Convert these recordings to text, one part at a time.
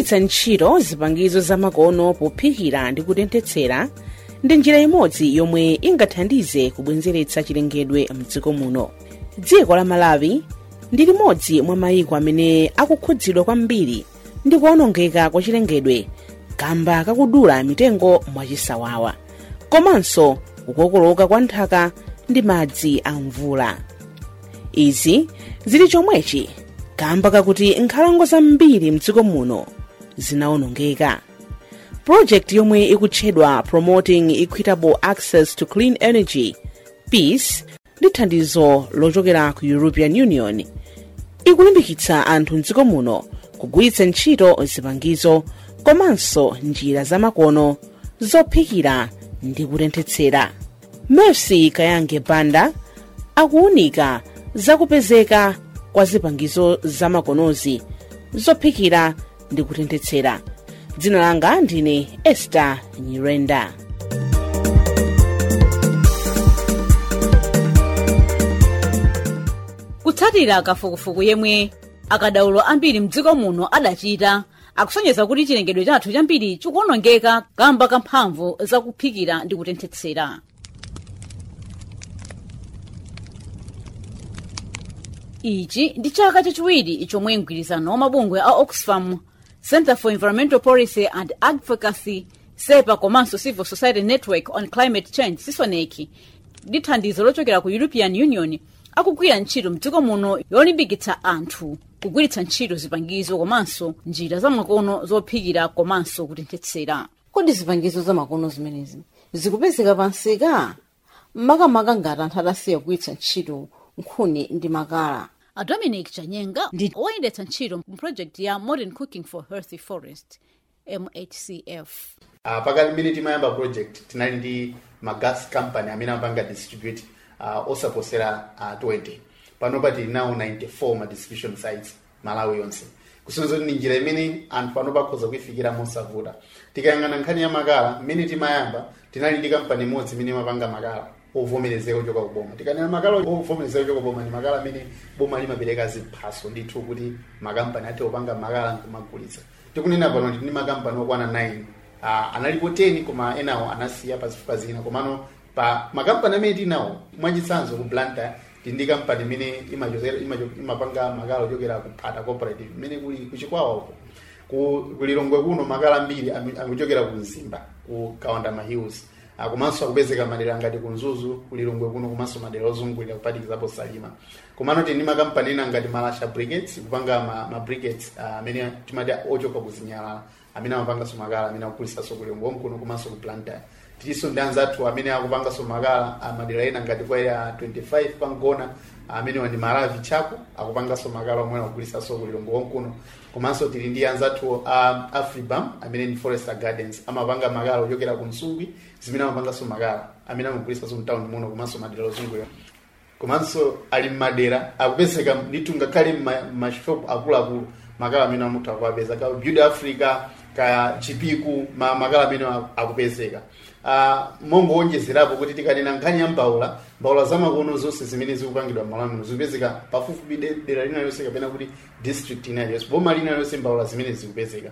kugwiritsa ntchito zipangizo zamakono pophikira ndi kutenthetsera ndi njira imodzi yomwe ingathandize kubwezeretsa chilengedwe mdziko muno dziko la malawi ndi limodzi mwa mayiko amene akukhudzidwa kwambiri ndi kuwonongeka kwa chilengedwe kamba kakudula mitengo mwachisawawa komanso kukokoloka kwa nthaka ndi madzi a mvula izi zili chomwechi kamba kakuti nkhalango zambiri mdziko muno zinawonongeka project yomwe ikutchedwa promoting equitable access to clean energy peace ndi thandizo lochokera ku european union ikulimbikitsa anthu mdziko muno kugwiritsa ntchito zipangizo komanso njira zamakono zophikira ndi kutenthetsera mercy kayange banda akuwunika zakupezeka kwa zipangizo zamakonozi zophikira ndi kutenthetsera dzina langa ndine esther nyirenda kutsatira kafukufuku yemwe akadaulo ambiri mdziko muno adachita akusonyeza kuti chilengedwe chathu chambiri chikuwonongeka kamba kamphamvu zakuphikira ndi kutenthetsera ichi ndi chaka chachiwiri chomwe mgwirizano wa mabungwe a oxfam center for environmental policy and advocacy sepa komanso civil society network on climate change sisoneki ndi thandizo lochokera ku european union akugwira ntchito mdziko muno yolimbikitsa anthu kugwiritsa ntchito zipangizo komanso njira zamakono zophikira komanso kutenthetsera kodi zipangizo zamakono zimenezi zikupezeka pansika makamaka ngati anthu atasiya kugwiritsa ntchito nkhuni ndi makala a dominic chanyenga ndi woyendetsa ntchito mu project ya modern cooking for healthy forest mhcf uh, pakati mmene timayamba project tinali ndi magas company amene amapanga distribute uh, osaposera uh, 20 panopa tili nawo 94 ma distribution sites malawi yonse kusonyeza kuti ni njira imene anthu panopa akhoza kuifikira mosavuta tikayang'ana nkhani ya makala mmene timayamba tinali ndi kampani imodzi imene imapanga makala ovomerezeka kuchoka kuboma tikanena makala ovomerezeka kuchoka kuboma ni makala amene boma limapereka ziphaso ndithu kuti makampani athe kupanga makala nkumagulitsa tikunena pano ndi makampani okwana 9 uh, analipo 10 koma enawo anasiya pazifukwa zina komano pa makampani amene tinawo mwachitsanzo ku blantyre tili ndi kampani imene imachokera- imacho- imapanga makala ochokera ku phata cooperative imene kuli kuchikwawa uko ku kulilongwe kuno makala ambiri ami- akuchokera ku mzimba ku kawandama hills Ah, komanso akupezeka madera ngati ku nzuzu kulilongwe kuno komanso madera ozungulira kupatikizapo salima komano tili ndi makampani ena ngati malasha briquettes kupanga ma, ma briquettes ah, amene timati ochoka kuzinyalala amene amapanganso makala amene akugulisanso kulilongwe kuno komanso ku blantyre tilinso ndi anzathu amene akupanganso makala ah, madera ena ngati kwa ya 25 pangona amene wandi malavi chako akupanganso makala omwe akugulisanso kulilongwe kuno komanso tili ndi anzathu a afribam amene ndi forester gardens amapanga makala ochokera ku nsungwi zimene amapanganso makala amene amagulisanso mtaundi muno komanso madera ozungulira komanso ali mmadera akupezeka ndithu ngakhale mmashopu akuluakulu makala amene amutha kuwapeza ka beauty africa ka chipiku ma makala amene akupezeka uh, mongowonjezerapo kuti tikanena nkhani ya mbawula mbawula zamakono zonse zimene zikupangidwa m'malo muno zikupezeka pafupifupi de- dera lina lonse kapena kuti district ina yonse boma lina lonse mbawula zimene zikupezeka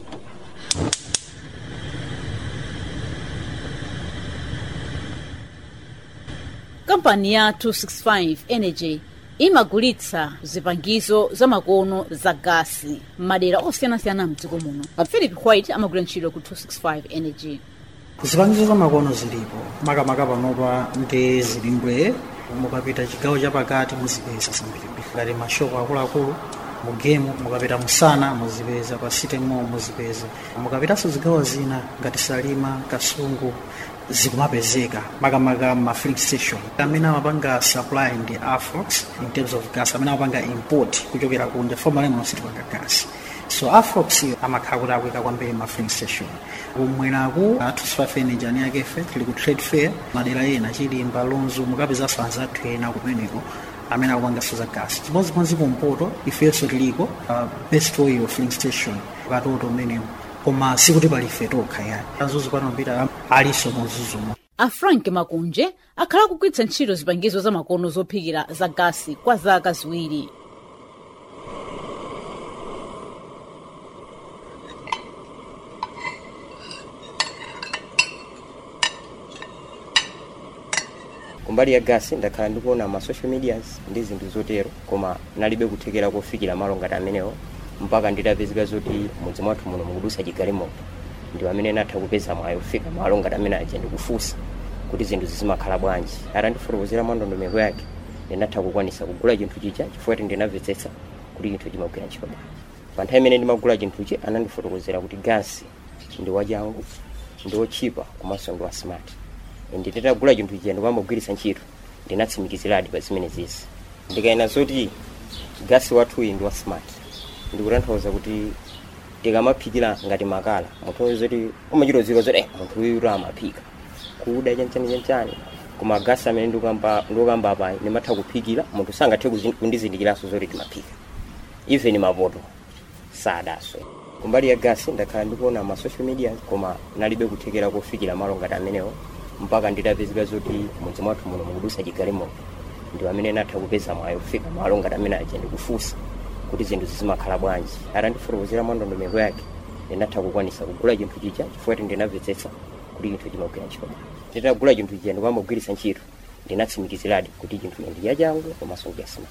kampani ya 265 energy imagulitsa zipangizo zamakono za gasi m'madera osiyanasiyana mdziko muno philip white amagwira ntchito ku 265 energy zipangizo zamakono zilipo makamaka panopa ndi zilimbwe mukapita chigawo chapakati muzipeza zambirimbiri ngati mashopu akuluakulu mugemu mukapita musana muzipeza pa city mall muzipeza mukapitanso zigawo zina ngati salima kasungu zikumapezeka makamaka ma filling station amene amapanga supply ndi afrox in terms of gas amene amapanga import kuchokera kunja formerly muno sitipanga gas so afrox amakhala kuti akuika kwambiri ma filling station kumweraku atusfafe energy ani yakefe tili ku trade fair madera ena chilimba lonzo mukapezanso anzathu ena kumeneko amene akupanganso za gasi chimodzimodzi kumpoto ifenso tiliko uh, best oil filling station katoto umeneko koma sikuti pali ife tokha yani azuzu panopita aliso muzuzumo a frank makunje akhala akugwiritsa ntchito zipangizo zamakono zophikira za gasi kwa zaka ziwiri kumbali ya gasi ndakhala ndikuona ma social medias ndi zinthu zotero koma nalibe kuthekera kofikira malo ngati amenewo mpaka nditapezeka zoti mudzi mwathu muno mukudusa chigalimoto ndi amene natha kupeza mwayi kufika malo ngati amene aja ndikufunsa kuti zinthu zizimakhala bwanji atandifotokozera mwa ndondomeko yake ndinatha kukwanisa kugula chinthu chija chifukwa ndinamvetsetsa kuti chinthu chimagwira ntchito bwanji pa nthawi imene ndimagula chinthuchi anandifotokozera kuti gasi ndi wachangu ndi wochipa komanso ndi wa smart ende nditagula chinthu chija ndikamagwiritsa ntchito ndinatsimikiziradi pa zimene zizi ndikayena zoti gasi wathuyi ndi wa smart ndikutanthauza kuti tikamaphikira ngati makala munthu zoti umachitozika zoti eh, munthu uyu amaphika kuda chanchani chanchani koma gasi amene ndikukamba ndikukamba apa ndimatha kuphikira munthu sangathe kuzi- kundizindikiranso zoti timaphika even mapoto sadaswe kumbali ya gasi ndakhala ndikuona ma social media koma nalibe kuthekera kofikira malo ngati amenewo mpaka nditapezeka zoti mudzi mwathu muno mukudusa chigalimoto ndi amene natha kupeza mwayi kufika malo ngati amene aja ndikufunsa kuti zinthu zizimakhala bwanji atandifotokozera mwa ndondomeko yake ndinatha kukwanisa kugula chinthu chija chifukwa ndinamvetsetsa kuti chinthu chimagwira ntchito bwanji nditagula chinthu chija ndikamagwiritsa ntchito ndinatsimikiziradi kuti chinthu ndi yachangu komanso ndi yasima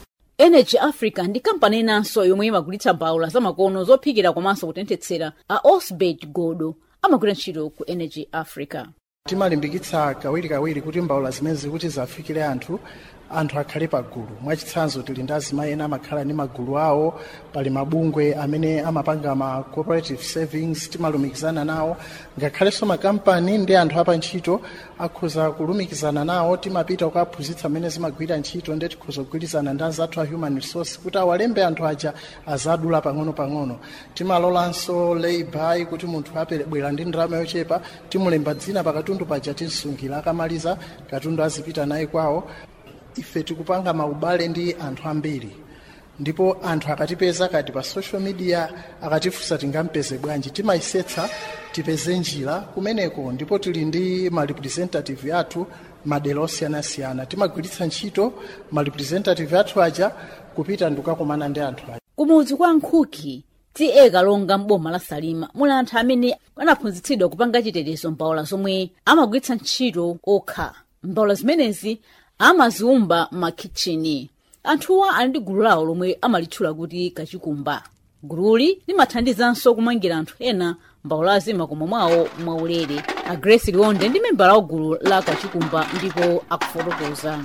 energy africa ndi kampani inanso yomwe imagulitsa mbawula zamakono zophikira komanso kutenthetsera a osbert godo amagwira ntchito ku energy africa timalimbikitsa kawirikawiri kuti mbawula zimezi kuti zafikire anthu anthu akhale pagulu mwachitsanzo tili ndi azimayi ena amakhala ndi magulu awo pali mabungwe amene amapanga ma cooperative savings timalumikizana nawo ngakhalenso makampani ndi anthu apa ntchito akhoza kulumikizana nawo timapita kukaphunzitsa amene zimagwira ntchito ndi tikhoza kugwirizana ndi anzathu a human resource kuti awalembe anthu aja azadula pang'ono-pang'ono timalolanso layby kuti munthu abwera ndi ndalama yochepa timulemba dzina pakatundu paja tinsungira akamaliza katundu azipita naye kwawo ife tikupanga maubale ndi anthu ambiri ndipo anthu akatipeza kati pa social media akatifunsa tingampeze bwanji timayisetsa tipeze njira kumeneko ndipo tili ndi ma representative athu madera osiyanasiyana timagwiritsa ntchito ma representative athu aja kupita ndikukakumana ndi anthu aja kumudzi kwa nkhuki tiye kalonga mboma la salima muli anthu amene anaphunzitsidwa kupanga chitetezo mbawula zomwe amagwiritsa ntchito okha mbawula zimenezi amaziumba m'makichini anthuwa ali ndi gulu lawo lomwe amalitchula kuti kachikumba gululi limathandizanso kumangira anthu ena mbawulazi makomo mwawo mwaulere a grace liwonde ndi membala wa gulu la kachikumba ndipo akufotokoza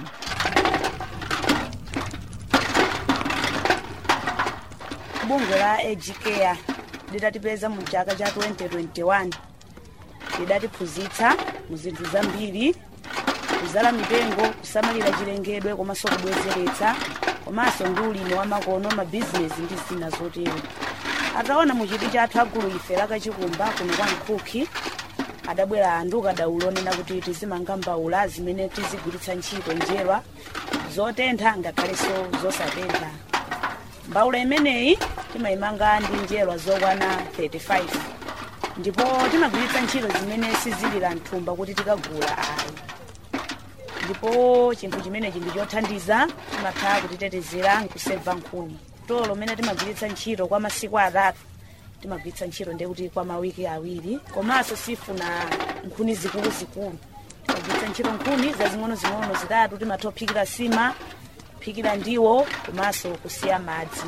bungwe la agcare lidatipeza mu chaka cha 2021 lidatiphunzitsa mu zinthu zambiri kuzala mitengo kusamalira chilengedwe komanso kubwezeretsa komanso ndi ulimi wa makono mabizinesi ndi zina zotero ataona mu chiti chathu agulu ife lakachikumba kuno kwa nkhuki adabwera anthu kadaulo onena kuti tizimanga mbawula zimene tizigwiritsa ntchito njerwa zotentha ngakhalenso zosatentha mbawula imeneyi timayimanga ndi njerwa zokwana 35 ndipo timagwiritsa ntchito zimene sizilira mthumba kuti tikagula ayi ndipo chinthu chimenechi ndi chothandiza timatha kutitetezera nkuseva nkhuni tolo lomene timagwiritsa ntchito kwa masiku atatu timagwiritsa ntchito ndekuti kwa mawiki awiri komanso sifuna nkhuni zikuluzikulu timagwiritsa ntchito nkhuni zazing'onozing'ono zitatu timatha kuphikira sima kuphikira ndiwo komanso kusiya madzi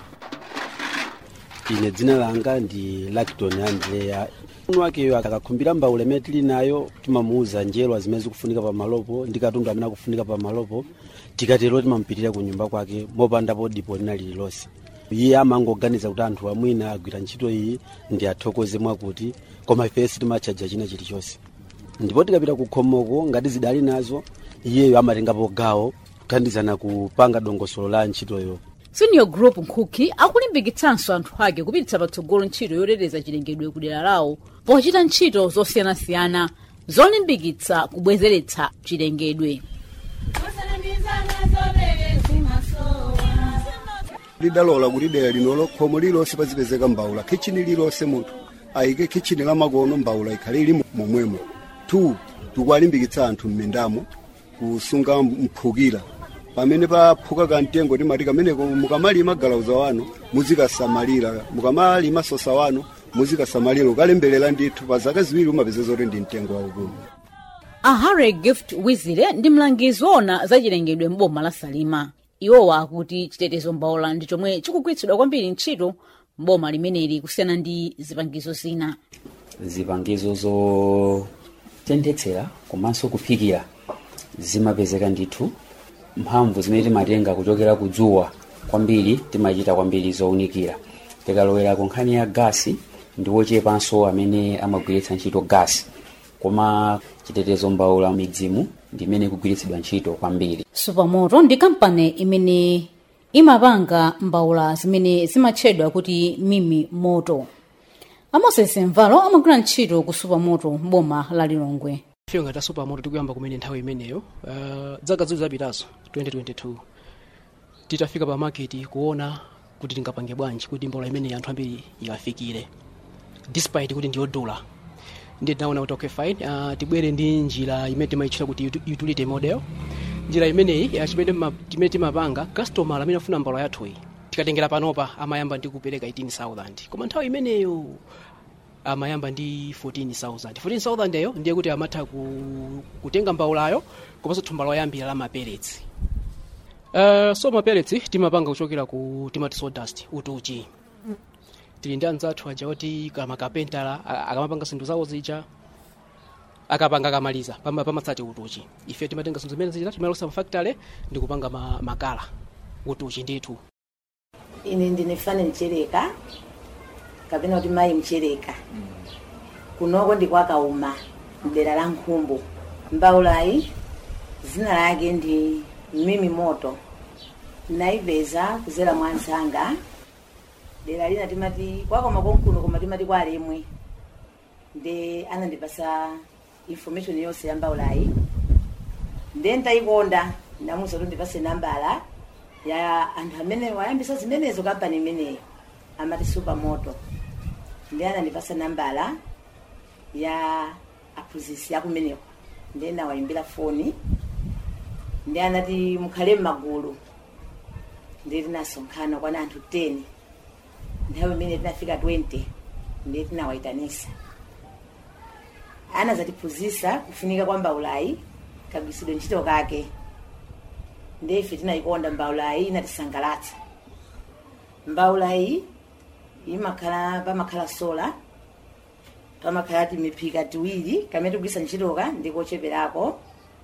ine dzina langa ndi lakton andrea munu wakeyo akakhumbira mbawula imene tili nayo timamuuza njerwa zimene zikufunika pamalopo ndi katundu amene akufunika pamalopo tikatero timamupitirira ku nyumba kwake mopandapo dipo lina lililonse iye amangoganiza kuti anthu amwina agwira ntchito iyi ndi athokoze mwakuti koma ifensi timatchaja china chilichonse ndipo tikapita ku khomoko ngati zidali nazo iyeyo amatengapo gawo kuthandizana kupanga dongosolo la ntchitoyo senior group nkhuki akulimbikitsanso anthu ake kupititsa patsogolo ntchito yoteteza chilengedwe kudera lawo pochita ntchito zosiyanasiyana zolimbikitsa kubwezeretsa chilengedwe lidalola kuti dera linolo khomo lilonse pazipezeka mbawula kichini lilonse munthu ayike kichini la makono mbawula ikhale ili momwemo 2 tikuwalimbikitsa anthu m'mindamo kusunga mphukira pamene paphuka kamtengo timati kameneko mukamalima galauza wanu muzikasamalira mukamalima sosa wanu muzikasamalira ukalemberera ndithu pa zaka ziwiri umapeza zoti ndi mtengo waukulu a harry gift wizire ndi mlangizi woona za chilengedwe m'boma la salima iwowa akuti chitetezo mbaula ndi chomwe chikugwiritsidwa kwambiri ntchito m'boma limeneli kusiyana ndi zipangizo zina zipangizo zotenthetsera komanso kuphikira zimapezeka ndithu mphamvu zimene timatenga kuchokera kudzuwa kwambiri timachita kwambiri zowunikira tikalowera ku nkhani ya gasi ndi wochepanso amene amagwiritsa ntchito gasi koma chitetezo mbaula midzimu ndi imene ikugwiritsidwa ntchito kwambiri supermoto ndi kampani imene imapanga mbaula zimene zimatchedwa kuti mimi moto amoses mvalo amagwira ntchito ku supermoto boma la lilongwe ife ngati supermoto tikuyamba kumene nthawi imeneyo uh, zaka ziwiri zapitazo 2022 titafika pa maketi kuona kuti tingapange bwanji kuti mbaula imene anthu ambiri ikafikire despite kuti ndiyodula ndi tinaona kuti okay fine uh, tibwere ndi njira imene timayitchula kuti uti- utility model njira imeneyi uh, chimene ma- timene timapanga customer amene afuna mbaula yathuyi tikatengera panopa amayamba ndi kupereka 18000 koma nthawi imeneyo amayamba ndi 14000 14000 eyo ndiye kuti amatha ku, kutenga mbaulayo komanso thumba loyambira la maperetsi uh, so maperetsi timapanga kuchokera ku timati sawdust utuchi tili ndi anzathu aja oti kama kapentala a- akamapanga zinthu zawo zija akapanga akamaliza pama- pamatsati utuchi ife timatenga zinthu zimene zija timalosa mfactory ndi kupanga ma, makala utuchi ndithu ine ndine fane mchereka kapena kuti mayi mchereka kunoko ndikwakauma mdera la nkhumbu mbaulayi zina lake ndi mimi moto naipeza kuzera mwa nzanga dera lina timati kwakoma konkuno koma timati kwa alemwe ndi anandipasa information yonse ya mbaulayi ndiye ndayikonda ndamuza kuti ndipase nambala ya anthu amene wayambisa zimenezo kampani imeneyo amati supermoto ndi anandipasa nambala ya aphunzitsi akumeneko ndiye nawayimbira foni ndi anati mukhale m'magulu ndiye tinasonkhana kwana anthu 10 nthawi imene tinafika 20 ndiye tinawayitanisa anazatiphunzitsa kufunika kwa mbaulayi kagwiritsidwe ntchito kake ndiye ife tinayikonda mbaulayi inatisangalatsa mbaulayi imakhala pamakhala sola pamakhala timiphika tiwiri kamene tigwisa ntchitoka ndikocheperako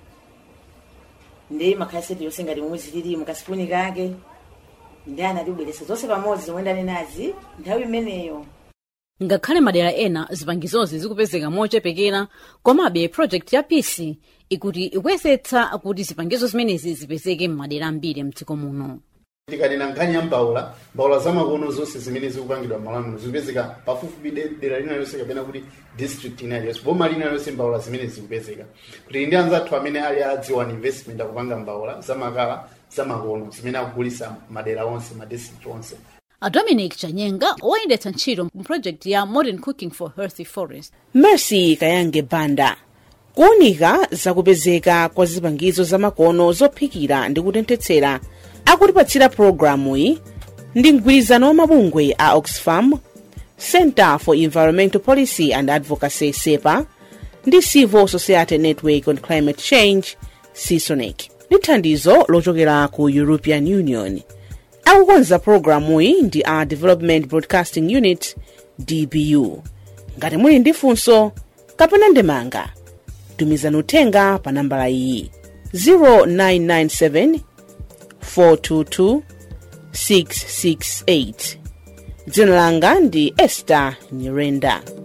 ndiye imakhala seti yonse ngati momwe zilili mukasipuni kake ndi anatibweretsa zonse pamodzi zomwe ndanenazi nthawi imeneyo ngakhale madera ena zipangizozi zikupezeka mochepekera komabe project ya peace ikuti ikuyesetsa kuti zipangizo zimenezi zipezeke m'madera ambiri mdziko muno tikanena nkhani ya mbaula mbaula zamakono zonse zimene zikupangidwa m'malo muno zikupezeka pafupifupi de- dera lina lonse kapena kuti district ina iliyonse boma lina lonse mbaula zimene zikupezeka kuti ndi anzathu amene ali adziwa investment akupanga mbaula zamakala zamakono zimene akugulisa madera onse ma district onse a dominic chanyenga woyendetsa ntchito mu project ya modern cooking for healthy forest mercy kayange banda kuwunika zakupezeka kwa zipangizo zamakono zophikira ndi kutenthetsera akutipatsira pulogalamuyi ndi mgwirizano wa mabungwe a oxfam center for environmental policy and advocacy sepa ndi civil society network on climate change sisonic ndi thandizo lochokera ku european union akukonza pulogalamuyi ndi a development broadcasting unit dbu ngati muli ndi funso kapena ndemanga tumizani uthenga pa nambala iyi 0997 422 668 dzina langa ndi esther nyirenda